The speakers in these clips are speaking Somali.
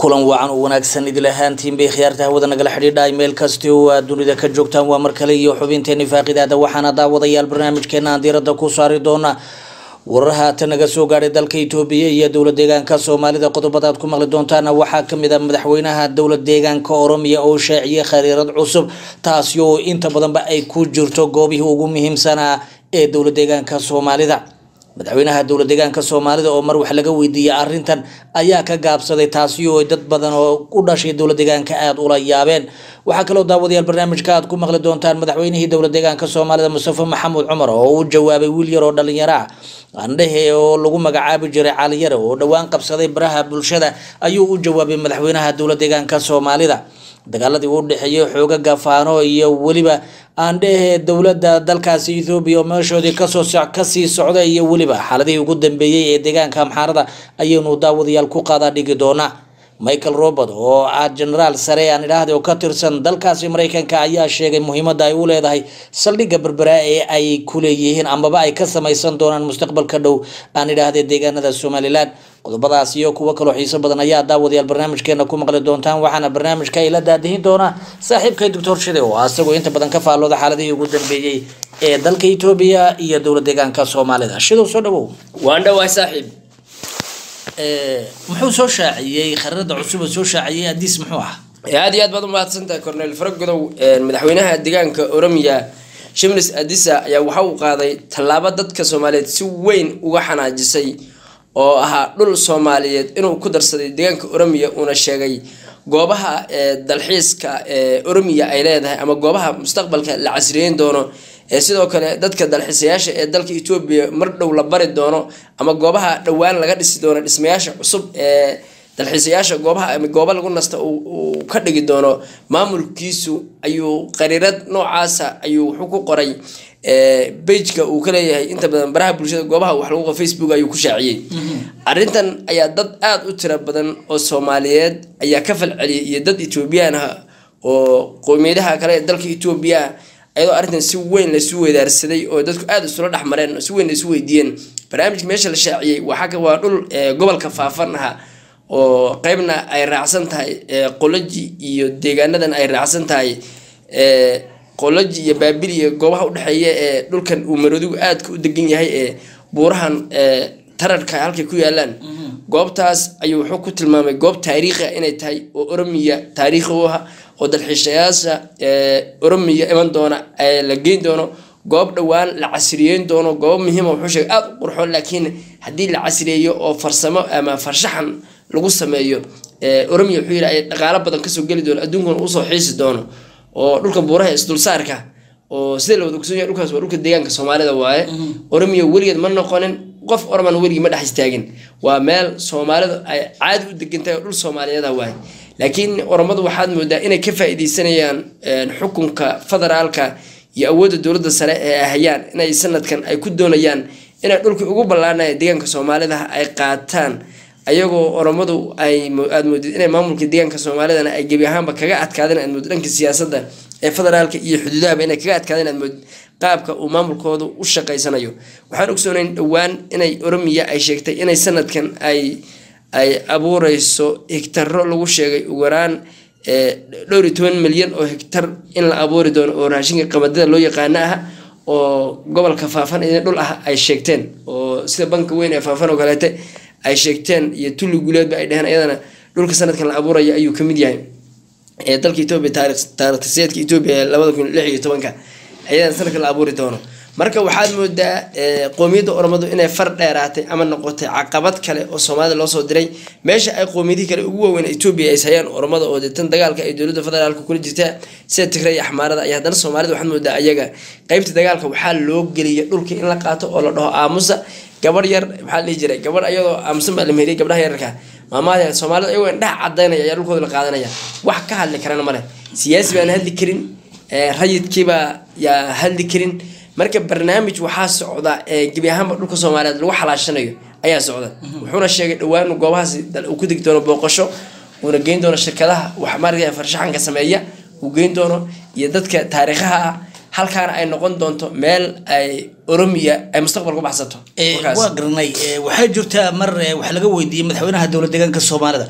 kulan wacan u wanaagsan idil ahaantiin bay khiyaarta hawada nagala xidhiidha meel kasti oo aad dunida ka joogtaan waa mar kale iyo xubinteeni faaqidaada waxaana daawadayaal barnaamijkeena aan diirada ku saari doona warar haatan naga soo gaadhay dalka itoobiya iyo dowla deegaanka soomaalida qodobada aad ku maqli doontaana waxaa kamid a madaxweynaha dowla deegaanka oromiya oo shaaciyay khariirad cusub taasi oo inta badanba ay ku jirto goobihii ugu muhiimsanaa ee dowla deegaanka soomaalida madaxweynaha dowla deegaanka soomaalida oo mar wax laga weydiiyey arintan ayaa ka gaabsaday taasi oo dad badan oo u dhashay dowla deegaanka aada ula yaabeen waxaa kaloo daawadayaal barnaamijka aad ku maqli doontaan madaxweynihii dowla deegaanka soomaalida mustafa maxamuud cumar oo u jawaabay wiil yar oo dhalinyaro ah andhehe oo lagu magacaabi jiray caliyare oo dhowaan qabsaday baraha bulshada ayuu u jawaabay madaxweynaha dowla deegaanka soomaalida dagaaladii u dhexeeyay xooga gafaano iyo weliba aandhehe dowladda dalkaasi ethoobiya oo meeshoodii kasoo kasii socda iyo weliba xaaladihii ugu dambeeyey ee deegaanka amxaarada ayaynu daawadayaal ku qaadaa dhigi doonaa michael robert oo ah genaraal sare aan idhaahda oo ka tirsan dalkaasi mareykanka ayaa sheegay muhiimada ay u leedahay saldhigga berbera ee ay ku leeyihiin amaba ay ka samaysan doonaan mustaqbalka dhow aan idhaahda deegaanada somalilan qodobadaas iyo kuwo kaloo xiiso badan ayaa daawadayaal barnaamijkeena ku maqli doontaan waxaana barnaamijka ila daadihin doona saaxiibkay doctor shide oo asagoo inta badan ka faallooda xaaladihii ugu dambeeyey ee dalka etoobiya iyo dowla deegaanka soomaalida shidow soo dhawow waan dhawaay saaxiib muxuu soo shaaciyey khariirada cusub oo soo shaaciyey adiis muxuu ah aad iyo aad baad umahadsantahay cornel faragodow madaxweynaha deegaanka oromiya shimlis adisa ayaa waxa uu qaaday tallaabo dadka soomaaliyeed si weyn uga xanaajisay oo ahaa dhul soomaaliyeed inuu ku darsaday deegaanka oromiya uuna sheegay goobaha dalxiiska ee oromiya ay leedahay ama goobaha mustaqbalka la casriyeyn doono ee sidoo kale dadka dalxiisayaasha ee dalka etoobiya mar dhow la bari doono ama goobaha dhowaan laga dhisi doono dhismayaasha cusub ee dalxiisayaasha goobaha ama goobo lagu nasta uu ka dhigi doono maamulkiisu ayuu qariirad noocaasa ayuu wuxuu ku qoray bageka uu ka leeyahay inta badan baraha bulshada goobaha wax lagu qoro facebook ayuu ku shaaciyey arrintan ayaa dad aada u tiro badan oo soomaaliyeed ayaa ka falceliyay iyo dad etoobiyaan ah oo qowmiyadaha kale ee dalka etoobiya ayadoo arrintan si weyn laisu weydaarsaday oo dadku aada isula dhexmareen si weyn laisu weydiiyeen barnaamijka meesha la shaaciyey waa dhul gobolka faafan aha oo qeybna ay raacsan tahay qoloji iyo deegaanadan ay raacsan tahay qoloji iyo baabil iyo goobaha udhexeeya ee dhulkan uu maroodigu aadka u degan yahay ee buurahan tararka halkay ku yaalaan goobtaas ayuu wuxuu ku tilmaamay goob taariikhi inay tahay oo oromiya taariikhi u ah oo dalxiishayaasha oromiya iman doona la geyn doono goob dhowaan la casriyeyn doono goob muhiima wuxuu sheegay aada u qurxoon laakiin haddii la casriyeeyo oo farsamo ama farshaxan lagu sameeyo oromiya wuxuu yidhi ay dhaqaalo badan kasoo geli doono adduunkuna usoo xiisi doono oo dhulka buuraha isdulsaarka oo sida la wada ogsoon yahay dhulkaas waa dhulka deegaanka soomaalida waaye oromiya weligeed ma noqonin qof oroman weligii ma dhex istaagin waa meel soomaalidu ay caadi u degantahay oo dhul soomaaliyeeda waaye laakiin oromadu waxaad moodaa inay ka faa-iideysanayaan xukunka federaalka iyo awoodda dowladda sare ee ay hayaan inay sanadkan ay ku doonayaan inay dhulkii ugu ballaanaya deegaanka soomaalida ay qaataan ayagoo oromadu ay aada moodid inay maamulka deegaanka soomaalidana ay gebi ahaanba kaga adkaadeen aad moodid dhanka siyaasadda ee federaalka iyo xuduudahaba inay kaga adkaadeen aad moodid qaabka uu maamulkoodu u shaqaysanayo waxaan ogsoonayn dhowaan inay oromiya ay sheegtay inay sanadkan ay ay abuureyso higtaro lagu sheegay ugu yaraan dhowr iyo toban milyan oo higtar in la abuuri doono oo raashinka qamadada loo yaqaano ah oo gobolka faafan idin dhul ah ay sheegteen oo sida banka weyn ee faafan oo kaleete ay sheegteen iyo tulli guuleedba ay dheheen ayadana dhulka sanadkan la abuuraya ayuu kamid yahay ee dalka etoobiya taarikhtiseedka etoobiya ee labada kun lix iyo tobanka ayadana sanadkan la abuuri doono marka waxaad moodaa qoomiyadda oromadu inay far dheeraatay ama noqotay caqabad kale oo soomaalida loosoo diray meesha ay qoomiyadihii kale ugu waaweyn etoobiya ay hayaan oromada oo deetan dagaalka ay dowladda federaalka kula jirta sida tigray iyo axmaarada ayaa haddana soomaalida waxaad moodaa ayaga qeybta dagaalka waxaa loo geliya dhulka in la qaato oo la dhaho aamusa gabadh yar maxaa la dhihi jiray gabadh ayadoo aamusan baa la meheriyay gabdhaha yararka maamaada soomaalida ayagoo indhaha cadaynaya ayaa dhulkooda la qaadanaya wax ka hadli karana male siyaasi baan hadli karin rayidkiibaa yaa hadli karin marka barnaamij waxaa socda gebi ahaanba dhulka soomaaliyeed lagu xalaashanayo ayaa socda wuxuuna sheegay dhowaan goobahaas uu ku degi doono booqasho uuna geyn doono shirkadaha wax maaragtay farshaxanka sameeya uu geyn doono iyo dadka taariikhaha ah halkaana ay noqon doonto meel ay oromiya ay mustaqbal ku baxsato waa garanay waxaa jirta mar wax laga weydiiyey madaxweynaha dowlad deegaanka soomaalida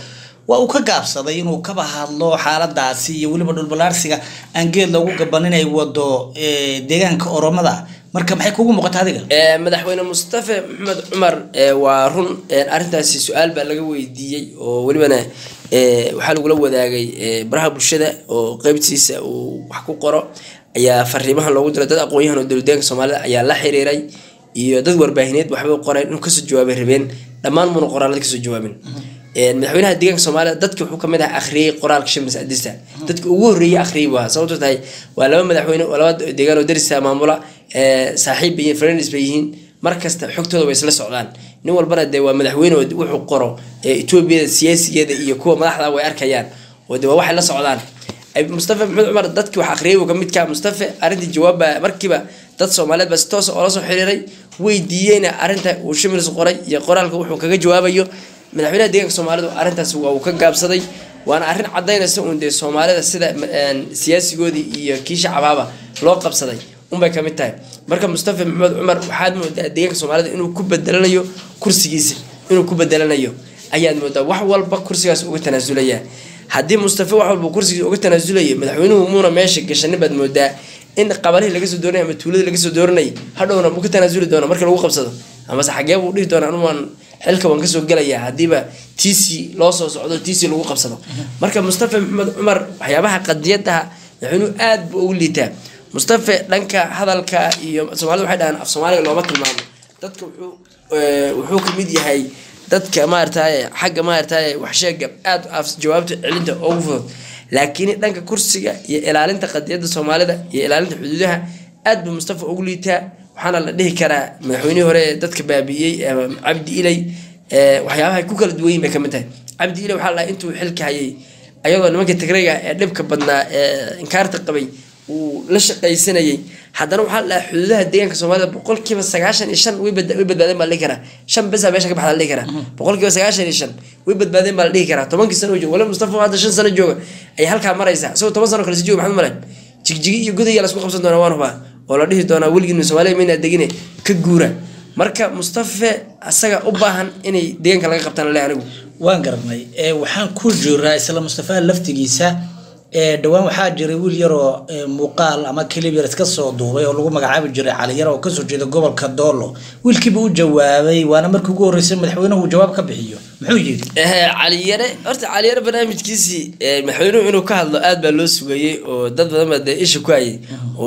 waa uu ka gaabsaday inuu kaba hadlo xaaladaasi iyo weliba dhulbalaarsiga aan geed loogu gaban inay wado eh, deegaanka oromada marka maxay kugu muuqata adiga Ee, madaxweyne mustafe maxamed cumar ee, waa run ee, arrintaasi su-aal baa laga weydiiyey oo welibana ee, waxaa lagula wadaagay ee, baraha bulshada oo qeybtiisa uu wax ku qoro ayaa fariimahan loogu diray dad aqoon-yahan oo dowladeenka soomaalida ayaa la xiriiray iyo dad warbaahineed waxbay qoreen inuu kasoo jawaabay rabeen dhammaan muna qoraalada kasoo jawaabin Ee, madaxweynaha deegaanka soomaalida dadki wuxuu kamid ahaa akhriyey qoraalka shimlis adista dadki ugu horreeyey akhriyey buu ahaa sababto tahay waa laba madaxweyne oo laba deegaan oo darisa maamula ee, saaxiib bay yihiin friends bay yihiin mar kasta xogtooda way isla socdaan nin walbana dee waa madaxweyne oo wuxuu qoro ee, etoobiyada siyaasigeeda iyo kuwa madaxda way arkayaan oo de waa waxay la socdaan Ay- mustafa maxamed cumar dadkii wax akhriyay buu kamid ka mustafa arrintii jawaab baa markiiba dad soomaaliyeed baa si toos oo la soo xiriiray weydiiyeyna arrinta uu shimils qoray iyo qoraalka wuxuu kaga jawaabayo madaxweynaha deegaanka soomaalidu arrintaas waa uu ka gaabsaday waana arrin cadaynaysa uun dee soomaalida sida een, siyaasigoodii iyo kii shacabaaba loo qabsaday unbay kamid tahay marka mustafa maxamed cumar waxaad moodaa deegaanka soomaalida inuu ku bedelanayo kursigiisa inuu ku bedelanayo ayaad moodaa wax walba kursigaas uga tanaasulaya haddii mustafa wax walba kursigiisa uga tanaasulaya madaxweynuhu muuna meesha gashanin baad moodaa in qabalihii laga soo dooranay ama tuuladii laga soo dooranayay hadhowna mu ka tanaasuli doona marka lagu qabsado amase xagee buu dhihi doona anugu waan xilka waan kasoo gelayaa haddiiba tc loo soo socdo tc lagu qabsado marka mustafa maxamed cumar waxyaabaha qadiyadaha madaxweynuhu aad buu ugu liitaa mustafa dhanka hadalka iyo soomaalida waxay dhahaan af soomaaliga looma tilmaamo dadka wuxuu ee, wuxuu kamid yahay dadka maarataye xagga maarataye waxsheega aad af jawaabta celinta ugu fudud laakiin dhanka kursiga iyo ilaalinta qadiyada soomaalida iyo ilaalinta xuduudaha aad buu mustafa ugu liitaa waxaana la dhihi karaa madaxweynihii hore ee dadka baabi'iyey ee cabdi ilay ee, waxyaabaha ay ku kala duwan yihin bay kamid tahay cabdi ilay waxaa la dhahay intuu xilka hayay ayadoo nimanka tigrayga ee dhibka badnaa ee inkaarta qabay uu la shaqaysanayay haddana waxaa la dhahaa xuduudaha deegaanka soomaalida boqolkiiba sagaashan iyo shan way bad- way badbaadeen baa la dhihi karaa shan besa meesha ka baxda la dhihi karaa boqolkiiba sagaashan iyo shan way badbaadeen baa la dhihi karaa tobankii sano oo jooga wala mustafa oo hadda shan sano jooga ay halkaa maraysaa isagoo toban sano kale si jooga maxamed malen jigjigi iyo godaya lasku qabsan doonaa waan hubaa oo la dhihi doonaa weligiinu soomaaliya mayna degine ka guura marka mustafa asaga u baahan inay deegaanka laga qabtaan le anigu waan garanay ee waxaan ku jiraa isla mustafa laftigiisa ee dhowaan waxaa jiray wiil yaroo ee, muuqaal ama kilib yar iska soo duubay oo lagu magacaabi jiray cali yar oo kasoo jeeda gobolka doolo wiilkiiba u jawaabay waana markii ugu horreysay madaxweynuhu uu jawaab ka bixiyo muxuu yidhi Eh, caliyare horta caliyare barnaamijkiisii eh, madaxweynuhu inuu ka hadlo aad baa loo sugayey oo dad badan baa dee isha ku hayay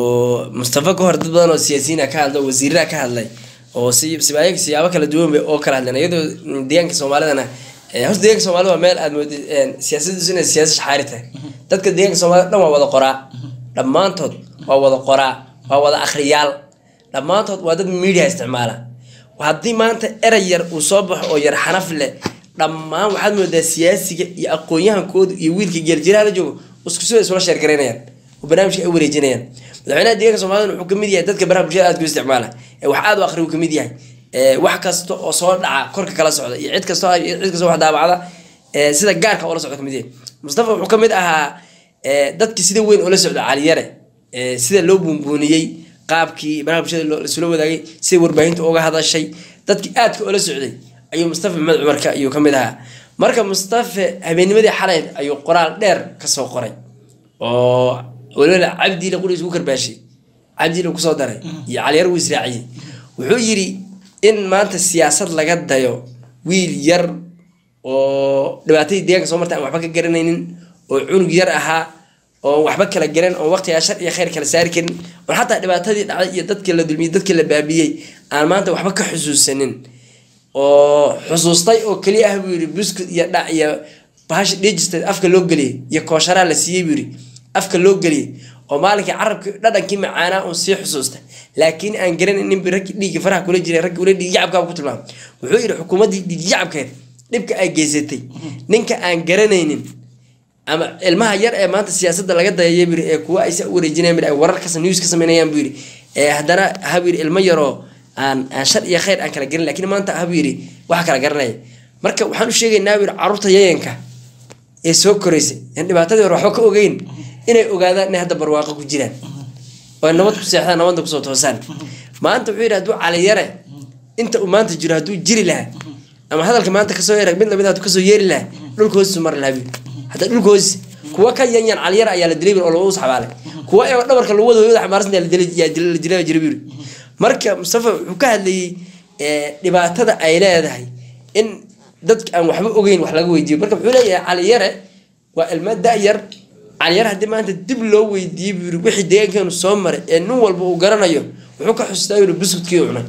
oo mustafa ka hor dad badan oo siyaasiyiina ka hadla oo wasiiraha ka hadlay oo si sibaaya siyaabo kala duwan bay oo kala hadleen iyadoo mm, deegaanka soomaalidana eh, horta deegaanka soomaalida waa meel aad moodid eh, siyaasadiisu inay siyaasad shaxaari tahay dadka deegaanka soomaalida dhan waa wada qoraa dhammaantood waa wada qoraa waa wada akhriyaal dhammaantood waa dad media isticmaala haddii maanta erey yar uu soo baxo oo yar xanaf leh dhammaan waxaad moodaa siyaasiga iyo aqoon-yahankooda iyo wiilka geeljiraha la joogo isku sida isula sheergaraynayaan oo barnaamijka ay wareejinayaan madaxweynaha deegaanka soomaalida wuxuu kamid yahay dadka baraha bulshada aad ku isticmaala ee wax aad u akhri uu kamid yahay ee wax kasta oo soo dhaca korka kala socda iyo cid kasta iyo cid kasta wax daabacda ee sida gaarka oo la socda kamid yahay mustafa wuxuu kamid ahaa ee dadkii sida weyn oo la socda caliyare ee sida loo buunbuuniyey qaabkii baraha bulshada loo- lasula wadaagay sida warbaahinta uga hadashay dadkii aadka oola socday ayuu mustafa maxamed cumarka ayuu kamid ahaa marka mustafa habeennimadii xalay ayuu qoraal dheer kasoo qoray oo waliba cabdiile quriis ugu karbaashay cabdiile kusoo daray iyo caliyar wuu israaciyey wuxuu yidhi in maanta siyaasad laga dayo wiil yar oo dhibaatadii deegaanka soo martay aan waxba ka garanaynin oo cunug yar ahaa oo waxba kala garan oo waqtigaa shar iyo khayr kala saari karin oo xataa dhibaatadii dhacday iyo dadkii la dulmiyey dadkii la baabiyey aan maanta waxba ka xusuusanin oo xusuustay oo keliya ah buu yidhi buskud iyo dhac iyo bahash dhejista afka loo geliyey iyo koosharaa la siiyey buu yidhi afka loo geliyey oo maalinkii carabkii dhadhankii macaanaa uun sii xusuusta laakiin aan garanaynin bi raggii dhiiggii faraha kula jiray raggii ula dhiigyacabkaa ku tilmaamay wuxuu yidhi xukuumaddii dhiigyacabkeed dhibka ay geysatay ninka aan garanaynin ama ilmaha yar ee maanta siyaasadda laga dayaya buu yidhi ee kuwa ay sa u wareejinayaan buu yidhi, ay warar kasa news ka sameynayaan buu yidhi ee haddana ha buu yidhi ilmo yaroo aan aan shar iyo khayr aan kala garan laakiin maanta ha buu yidhi waxa kala garanaya marka waxaan u sheegaynaa buu yidhi carruurta yayanka ee soo koraysay aan dhibaatadii hore waxba ka ogeyn inay ogaadaan inay hadda barwaaqo ku jiraan oo ay nabad ku seexdaan nabadna kusoo toosaan maanta wuxuu yidhi hadduu caliyare inta uu maanta jiro hadduu jiri lahaa ama hadalka maanta kasoo yeera mid lamid ah kasoo yeeri lahaa dhulka hoostiisu mari lahaa buyiri hadda dhulka hoostiisa kuwa ka yanyan caliyar ayaa la dilay buyiri oo lagu saxbaalay kuwa ee dhabarka lagu wada hooyada xamaarsan yaa la dilay yaa dilay la dilay jira buyiri marka mustafa wuxuu ka hadlayay ee, dhibaatada ay leedahay in dadka aan waxba ogeyn wax laga weydiiyo marka wuxuu leeyahay caliyare waa ilmo da-yar caliyar haddii maanta dib loo weydiiyey buu yiri wixii deegaankeenu soo maray ee nin walba uu garanayo wuxuu ka xusuustaa yiri buskudkii uu cunay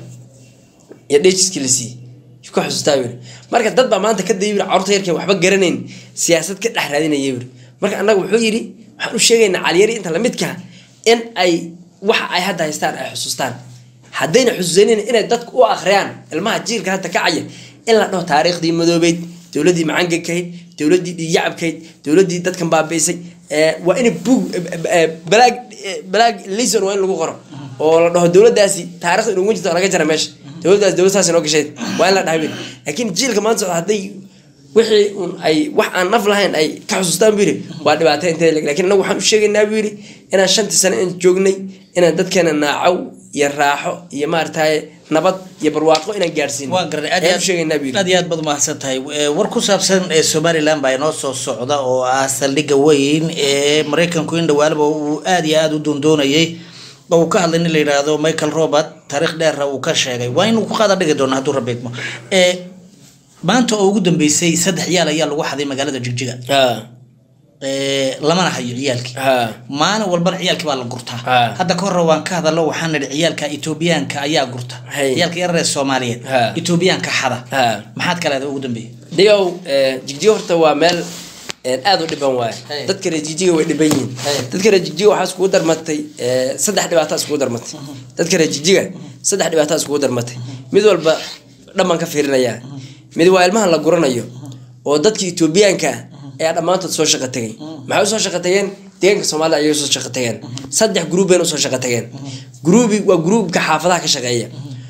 iyo dheejiskii la siiyey yuu ka xusuustaa yiri marka dad baa maanta ka dayay yiri carruurta yarkeen waxba garanayn siyaasad ka dhex raadinaya yiri marka annaga wuxuu yidhi waxaan u sheegaynaa caliyari inta lamidka in ay waxa ay hadda haystaan ay xusuustaan haddayna xusuusanin inay dadku u akhriyaan ilmaha jiilka hadda kacaya in la dhaho taariikhdii madoobeyd dowladdii macangakahayd dowladdii dhiigyacabkahayd dowladdii dadkan baabiisay ee, waa in bug balaag balaag lison waa in lagu qoro oo la dhaho dowladdaasi taarikhda inugu jirta oo laga jara meesha dowladdaas dowlad saas inoo gashayd waa in la dhahay wiil laakiin jiilka maanta socda hadday wixii un ay wax aan naf lahayn ay ka xusuustaan buu yidhi waa dhibaato inteeda leg lakin annagu waxaan u sheegaynaa buu yidhi inaan shantii sano in joognay inaan dadkeena naacow iyo raaxo iyo maaragtaye nabad iyo barwaaqo inaan gaadhsiino waan garanay aad iyo ayaan u sheegaynaa buu aad yidhi aad iyo aad baad umahadsan tahay Eh, war ku saabsan ee somaliland baa inoo soo socda oo ah saldhigga weyn ee maraykanku in dhawaalaba uu aad iyo aad u doondoonayay oo uu ka hadlay nin la yidhaahdo michael robert taariikh dheera uu ka sheegay waa inuu ku qaada dhigi doono hadduu rabeedmo Eh, maanta oo ugu dambeysay saddex ciyaal ayaa lagu xaday magaalada jigjiga ha Eh, lamana hayo ciyaalkii ha maalin walbana ciyaalkii baa la gurtaa Ah. hadda ka hore waan ka hadalo waxaan nidhi ciyaalka etoobiyaanka ayaa gurta Hay. ciyaalka yarar ee soomaaliyeed Ah. etoobiyaanka xada ha maxaad ka leedahay ugu dambeeyay digow jigjiga horta waa meel een, aad u dhiban waaye Hey. dadka reer jigjiga way dhiban yihiin Hey. dadka reer jigjiga waxaa iskugu darmatay ee, saddex dhibaato iskugu darmatay dadka reer jigjiga saddex dhibaato iskugu darmatay mid walba dhammaan ka fiirinayaa mid waa ilmahan la guranayo oo dadka etoobiyaanka ah ayaa dhammaantood soo shaqo tegay maxay usoo shaqo tageen deegaanka soomaalida ayay usoo shaqo tageen saddex gruub bayna usoo shaqo tageen gruubi waa gruubka xaafadaha ka shaqeeya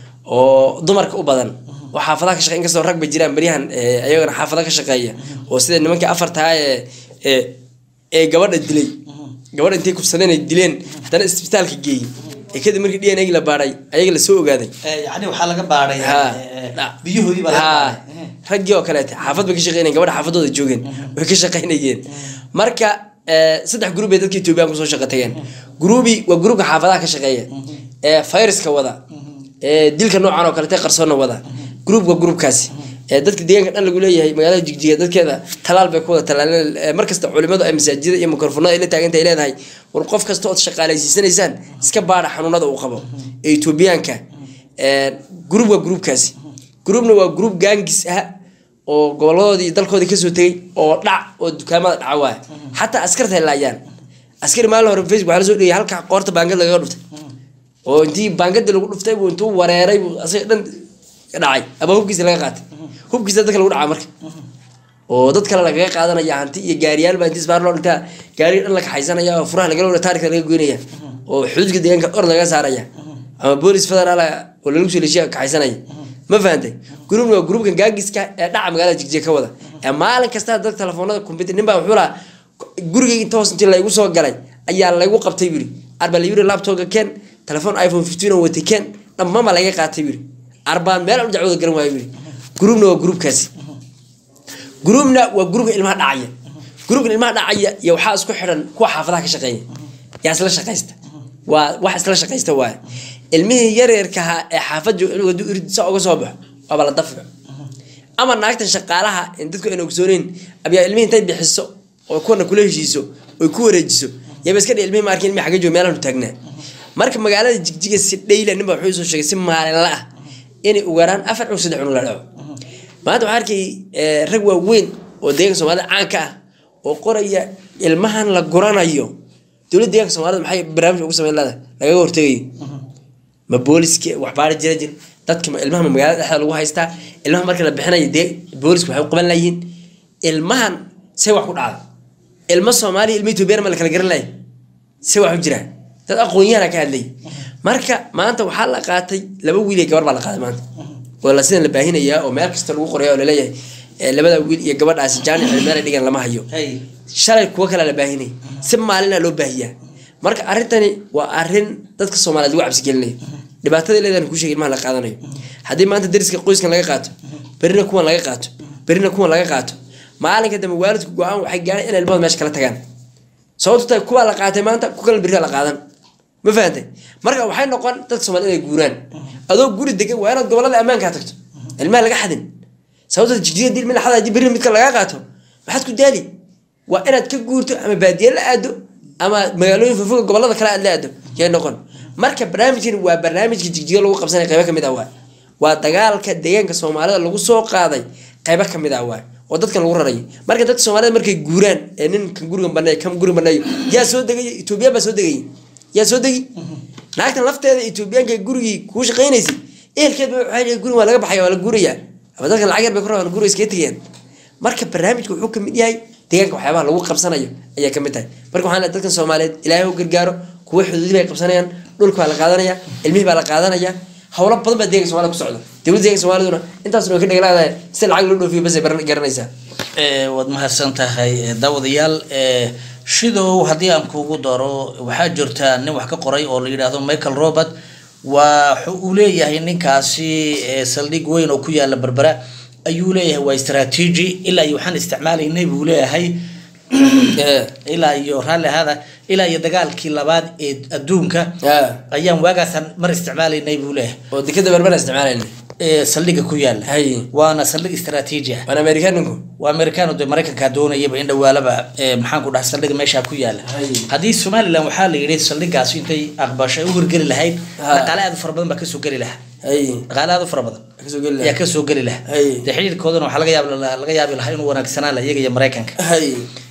oo dumarka u badan oo xaafadaha ka shaqeeya inkastoo rag ba jiraan beryahan ee, ayagana xaafada ka shaqeeya oo sida nimankii afartaa ee ee ee gabadha dilay gabadha intay kubsadeen ay dileen haddana isbitaalka geeyey ee kadib markii d n a la baadhay ayaga lasoo ogaaday yani waxaa laga baadhay Ha. biyahoodii baa laga Ha. baadhay raggii oo kaleete xaafad bay ka shaqeynayeen gabadha xaafadooda joogeen way ka shaqeynayeen marka eh, saddex gruub bay dadka etoobiyaan kusoo shaqo tageen gruubi waa gruubka xaafadaha ka shaqeeya ee fayraska wada ee dilka noocan oo kalete qarsoonna wada gruub waa gruubkaasi ee dadka deegaanka dhan lagu leeyahay magaalada jigjiga dadkeeda talaal bay ku wada talaaleen ee markasta culimadu ay masaajida iyo mikrofonada ay la taaganta ay leedahay war qof kasta ood shaqaalaysiisanaysaan iska baadha xanuunada uu qabo ee etoobiyaanka ee, gruub waa gruubkaasi gruubna waa gruub gaangis ah oo goboladoodii iyo dalkoodii kasoo tegay oo dhac oo dukaamada dhaca waaya xataa askarta ay laayaan askari maalin hore facebook waxaa lasoo dhigay halka qoorta baangad lagaga dhuftay oo intii baangadii lagu dhuftay buu intuu wareeray buu asaga dhan dhacay ama hubkiisa laga qaatay hubkiisa dadka lagu dhacaa marka oo dad kale lagaga qaadanaya hanti iyo gaariyaal baa intii isbaar loo dhintaa gaariga dhan la kaxaysanaya oo furaha lagala wada taarika laga goynaya oo xuduudka deegaanka or laga saaraya ama boolis federaal ah oo lagu soo leeshiya kaxaysanaya ma fahantay gruubna waa gruubkan gaagiska ee dhaca magaalada jigjiga ka wada ee maalin kasta dad telefoonada computer nin baa wuxuu lahaa gurigay inta hoos intii laygu soo galay ayaa laygu qabtay buri arba layiri laptopka ken telefoon iphone 15 oo watay ken dhammaanba laga qaatay buri arbaan meel u dacwada garan waayo buri gruubna waa gruubkaasi gruubna waa gruubka ilmaha dhacaya gruubka ilmaha dhacaya iyo waxaa isku xidhan kuwa xaafadaha ka shaqeeya yaa isla shaqaysta waa wax isla shaqaysta waay ilmihii yaryarka ahaa ee xaafad jooga inuu hadduu irid saa uga soo baxo waaba la dafco ama naagtan shaqaalaha in dadku ayna ogsooneyn abiyaa ilmihii intay bixiso oo kuwana kula heshiiso oy ku wareejiso yaba iska dhi ilmihii ma arkin ilmihii xagga jooga meelaanu taagnaa marka magaalada jigjiga si dhayla ninba wuxuu soo sheegay si maalinla ah inay ugaaraan afar cunug saddex cunug la dhaco maanta waxaa arkay eh, rag waaweyn oo deeganka soomaalida caanka ah oo qoraya ilmahan la guranayo dowladda deeganka soomaalida maxay barnaamij ugu sameyn leedahay lagaga hortegayo ma booliski wax baari jira jir dadka ma- ilmaha ma magaalada dhexda lagu haystaa ilmaha marka la bixinayo dee booliska waxay u qaban layihiin ilmahan say wax ku dhacda ilmo soomaaliya ilmo etoobiyana ma la kala garan lahay say wax u jiraan dad aqoon-yahana ka hadlay marka maanta waxaa la qaatay laba wiil iyo gabar baa la qaaday maanta oo la sidan la baahinayaa oo meel kasta lagu qoraya oo laleeyahay eh, labada wiil iyo gabadhaasi jaanic meel ay dhigan lama hayo Hey. shalay kuwa kale la baahinay si maalina loo baahiyaa marka arrintani waa arrin dadka soomaaliyeed lagu cabsi gelinayo dhibaatada leedahan ku sheegay ilmaha la qaadanayo haddii maanta dariska qoyskan laga qaato berina kuwan laga qaato berina kuwan laga qaato maalinka dambe waalidku go-aan waxay gaareen inay ilmahooda meesha kala tagaan sababto tahay kuwaa la qaatay maanta ku kala berri la qaadan ma fahantay marka waxay noqon dadka soomaalida inay guuraan adoo guri degan waa inaad gobolada ammaankaa tagto ilmaha laga xadin sababto jigjiga dil mila xada hadii berri midka lagaa qaato maxaad ku daali waa inaad ka guurto ama baadiye la aado ama magaalooyin fofoga gobolada kale aad la aado yay noqon marka barnaamijkan waa barnaamijka jigjiga lagu qabsanay qaybo kamid ah waay waa dagaalka deegaanka soomaalida lagu soo qaaday qaybo kamid ah waay oo dadkan lagu rarayay marka dadka soomaalida markay guuraan ee ninkan gurigan baneey kan gurigan baneeyo yaa soo degay etoobiyaan baa soo degayay yaa soo degi naagtan lafteeda etoobiyaanka gurigii kuu shaqaynaysay ehelkeed ba waxay gurin waa laga baxaya waa la guurayaa ama dadkan lacag yar bay ku rabaan guriga iskaga tegayaan marka barnaamijka wuxuu kamid yahay deegaanka waxyaabaha lagu qabsanayo ayaa kamid tahay marka waxaan leeyahay dadkan soomaaliyeed ilaahay u gargaaro kuwa xuduudi bay qabsanayaan dhulka baa la qaadanaya ilmihii baa la qaadanaya howlo badan baa deeganka somalida ku socda dowladda deeganka soomaaliduna intaasna way ka dheglaadahay si lacag loo dhoofiyo basay garanaysaa waad mahadsan tahay daawadayaal shidow haddii aan kuugu daro waxaa jirta nin wax ka qoray oo la yidhaahdo michael robert waxa uu leeyahay ninkaasi saldhig weyn oo ku yaala berbera ayuu leeyahay waa istraatiiji ilaa iyo waxaan isticmaalaynay buu leeyahay ilaa iyo raalli ahaada ilaa iyo dagaalkii labaad ee adduunka ayaan waagaasaan mar isticmaalaynay buu leeyahay oo dekada berbera isticmaalayna saldhiga ku yaala Hay. waana saldhig istraatiiji ah waan amerikaninku waa americano de maraykankaa doonayaba in dhawaalaba maxaan ku dhaha saldhiga meeshaa ku yaala Hay. haddii somalilan waxaa la yidhi saldhigaas intay aqbashay u hirgeli lahayd Ha. dhaqaale aad u fara badan baa kasoo geli lahaa hay dhaqaale aad u fara badan kasoo geli ayaa lahaa kasoo geli lahaa Hay. dee xidhiirkoodana waxaa laga yaabi lahaa laga yaabi lahaa inuu wanaagsanaan laha iyaga iyo maraykanka hay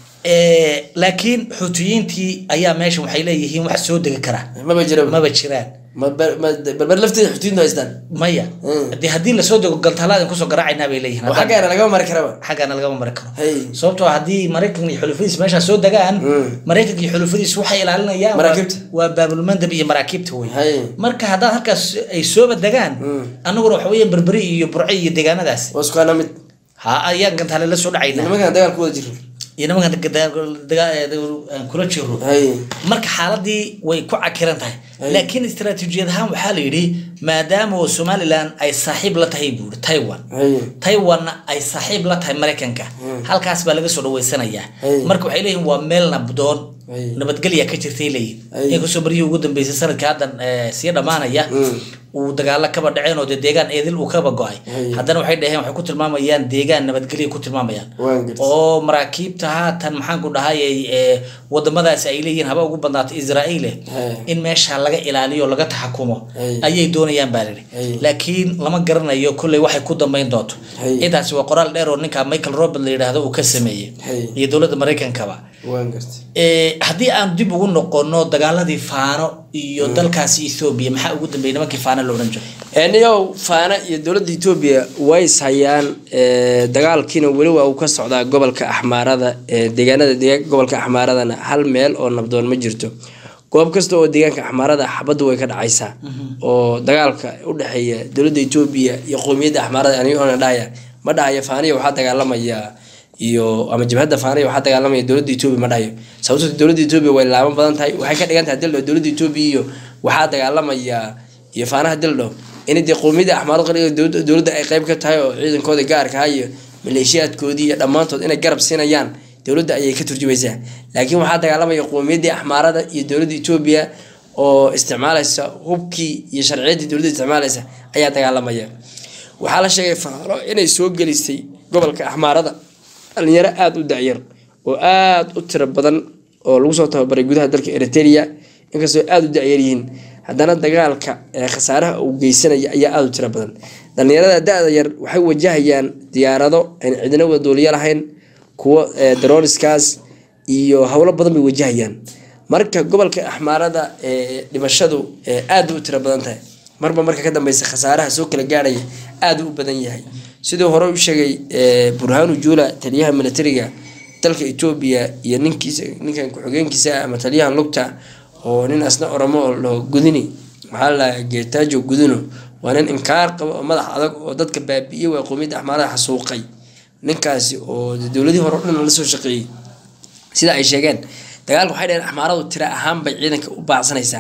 Eh, laakiin xuutiyiintii ayaa meeshan waxay leeyihiin wax soo degi kara maba jira maba jiraan ma ber- ma- berber lafteeda xuduudna haystaan maya Mm. de haddii lasoo dego galtaalaadan kusoo garaacaynaa bay leeyihiin oo xaggaana lagama mari karaba xaggaana lagama mari karo hay sababtoo ah haddii maraykan iyo xulufadiis meeshaa soo degaan Mm. maraykanka iyo xulufadiis waxay ilaalinayaan waa- Maraakiibta. waa baabulmandab iyo maraakiibta wey hay marka haddaad halkaas ay sooba degaan Mm. annaguna waxa weeye berberi iyo burce iyo deegaanadaas waa isku hana mid ha ayaan gantaale la soo dhacaynaa nimankan dagaal ku wada jiro iyo nimankan daga- daga- aan kula jiro hay marka xaaladii way ku cakiran tahay Ay. laakiin istaraatiijiyad ahaan waxaa la yidhi maadaama oo somalilan ay saaxiib la tahay buuri taiwan hay taiwanna ay saaxiib la tahay maraykanka halkaas baa laga soo dhaweysanayaa Ay. marka waxay leeyihin waa meel nabdoon Ay. nabadgelya ka jirtay leeyihin Ay. inkastoo baryihii ugu dambeysay sanadka haddan eh, sii dhammaanaya Mm. uu dagaalo kaba dhaceen oo dee deegaan eedil uu kaba go-ay Ay. haddana waxay dhaheen waxay ku tilmaamayaan deegaan nabadgelya ku tilmaamayaan waan gartay oo maraakiibta haatan maxaan ku dhahay ee wadamadaasi ay leeyihiin haba ugu badnaato israa'iile Hey. in meesha laga ilaaliyo laga taxakumo Hey. ayay doonayaan baa lihi Hey. laakiin lama garanayo kolley waxay ku dambeyn doonto Hey. intaasi waa qoraal dheer oo ninka michael robert la yidhaahdo uu ka sameeyey Hey. iyo dowladda maraykankaba waan gartay Eh, haddii aan dib ugu noqono dagaaladii faano iyo dalkaasi ethoobia maxaa ugu dambeeyey nimankii faano la odhan jiray niyow faana iyo dowladda etoobiya way is hayaan ee, dagaalkiina weli waa uu ka socdaa gobolka axmaarada ee, deegaanada deegaanka gobolka axmaaradana hal meel oo nabdoon ma jirto goob kasta oo deegaanka axmaarada xabaddu way ka dhacaysaa oo dagaalka u dhexeeya dowladda etoobiya iyo qowmiyadda axmaarada anigoona dhahaya ma dhahayo faaniya waxaa dagaalamaya iyo ama jabhadda faaniya waxaa dagaalamaya dowladda etoobiya ma dhahayo sababtoo dowladda etoobiya way laaban badan tahay waxay ka dhigan tahay dildho dowladda etoobiya iyo waxaa dagaalamaya iyo faanaha dildho in dee qowmiyadda axmaarada qariga dowladda dowladda ay qayb ka tahay oo ciidankooda gaarka ah iyo maleeshiyaadkoodii iyo dhammaantood inay garab siinayaan dowladda ayay ka turjumaysaa laakiin waxaa dagaalamaya qowmiyaddii axmaarada iyo dowladda etoobiya oo isticmaalaysa hubkii iyo sharciyaddii dowladda isticmaalaysa ayaa dagaalamaya waxaa la sheegay faano inay soo gelisay gobolka axmaarada dhalinyaro aada u dacyar oo aada u tiro badan oo lagu soo tababaray gudaha dalka eritrea inkastoo aada u dacyar yihiin haddana dagaalka ee khasaaraha uu geysanaya ayaa aada u tiro badan dhalinyarada da-da yar waxay wajahayaan diyaarado aan cidina wadooliyo lahayn kuwo ee, daroniskaas iyo howlo badan bay wajahayaan marka gobolka axmaarada ee dhimashadu ee, aada u tiro badan tahay marba marka ka dambeysa khasaaraha soo kala gaarhaya aada u badan yahay siduu hore u sheegay ee, burhanu juula taliyaha militariga dalka etoobiya iyo ninkiisa ninkan ku-xigeenkiisa ah ama taliyahan lugta oo nin asna oromo oo laho gudini maxaa la geetaajo gudino waa nin inkaar qabo oo madax adag oo dadka baabi'iyey waa qowmiyadda axmaarada xasuuqay ninkaasi oo dowladihii hore o dhan la soo shaqeeyey sida ay sheegeen dagaalka waxay dhaheen axmaaradu tira ahaan bay ciidanka u baacsanaysaa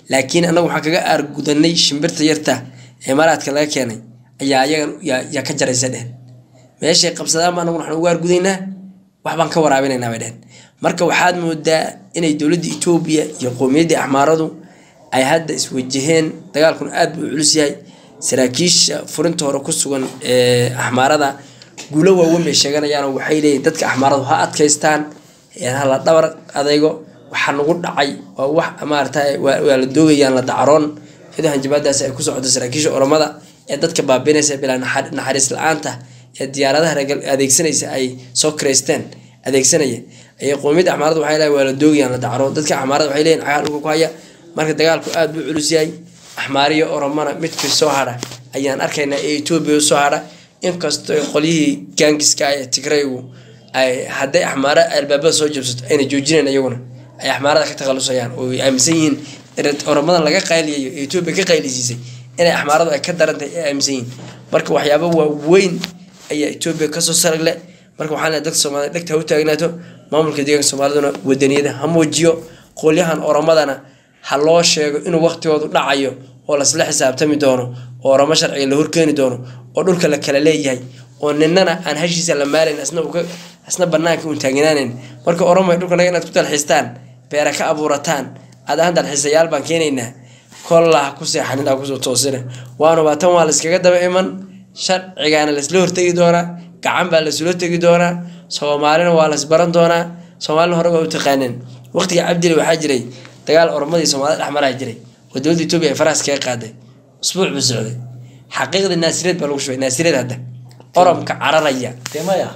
laakiin annagu waxaan kaga aargudanay shimbirta yarta ee imaaraadka laga keenay ayaa ayagan yaa- yaa ka jaraysa dhehen meeshay qabsadaan ba annagu waxaan ugu aargudaynaa waxbaan ka waraabinaynaa bay dhehen marka waxaad moodaa inay dowladda etoobiya iyo qowmiyaddii axmaaradu ay hadda iswajaheen dagaalkuna aad buu u culus yahay saraakiisha furinta hore ku sugan ee axmaarada guulo waaweyn bay sheeganayaan oo waxay leeyihin dadka axmaaradu ha adkaystaan ee ha la dhabar adaygo waxaa nagu dhacay waa wax maarata waa waa la doogayaan la dacroon iyadoo hanjabaadaasi ay ku socoto saraakiisha oromada ee dadka baabinaysa bilaa naxar- naxariis la-aanta ee diyaaradaha reer gal- adeegsanaysa ay soo kireysteen adeegsanaya ayay qowmiyadda axmaarada waxay leeyihin waa la doogayaan la dacroon dadka axmaarada waxay leeyihin cagaar dhulka ku haya marka dagaalku aad buu u culus yahay axmaariyo oromana midkii soo hadha ayaan arkaynaa ee etoobiya usoo hadha inkastoo qolyihii gaangiska ee tigraygu ay hadday axmaara albaabada soo jabsato ayna joojinayn iyaguna ay axmaarada ka takhalusayaan oo ay aaminsan yihiin in oromadan laga qayliyayo ee etoobiya ka qaylisiisay inay axmaaradu ay ka darantahay ay aaminsan yihiin marka waxyaabo waaweyn ayaa etoobiya kasoo saragle marka waxaan leeyahay dadka soomaalida dhegta ha u taagnaato maamulka deegaanka soomaaliduna wadaniyada ha muujiyo qolyahan oromadana ha loo sheego inuu waqtigoodu dhacayo oo lasla xisaabtami doono oo oromo sharciga la horkeeni doono oo dhulka la kala leeyahay oo ninana aan hashiisa la maalayn asna uu ka- asna banaanka uun taagnaanayn marka oromo ay dhulka naga inaad ku dalxiistaan beera ka abuurataan aad ahaan dalxiisayaal baan keenaynaa kolla ha ku seexanin ha kusoo toosina waanuba tan waa layskaga daba iman sharcigaana laysla hortegi doonaa gacan baa laysula tegi doonaa soomaalina waa laysbaran doonaa soomaalina hore waa u taqaaneen waqtiga cabdile waxaa jiray dagaal oromadii soomaalida dhexmaraa jiray oo dowladda etoobiya ay faraas kaga qaaday usbuuc buu socday xaqiiqda naasireed baa lagu shubay naasireed hadda oromka cararaya demaya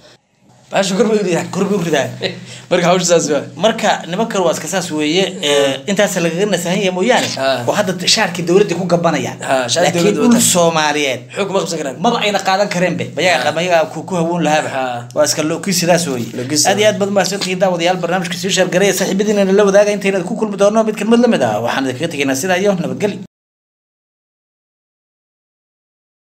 baasha kor bay u ridaa korbi u ridaa marka hawsha saas waa marka nimankan waa iska saas weeye ee, intaas lagaga nasahan yahay mooyaane Ah. oo hadda shaarkii dowladda ku gabanayaan Ah, shaarkii laakiin dowladda dhul wataan. soomaaliyeed xoog ma qabsan karaan maba ayna qaadan kareenbe mayaga mayaga ku ku hawoon lahaaba Ah. waa iska lookii sidaas weeye Lookis, aad iyo aad baad mahadsantihiin daawadayaal barnaamijka sii sheergareya saaxiibadiina la wadaaga intayna ku kulmi doono mid kelmad la mid ah waxaan idinkaga tegaynaa sidaa iyo nabadgeli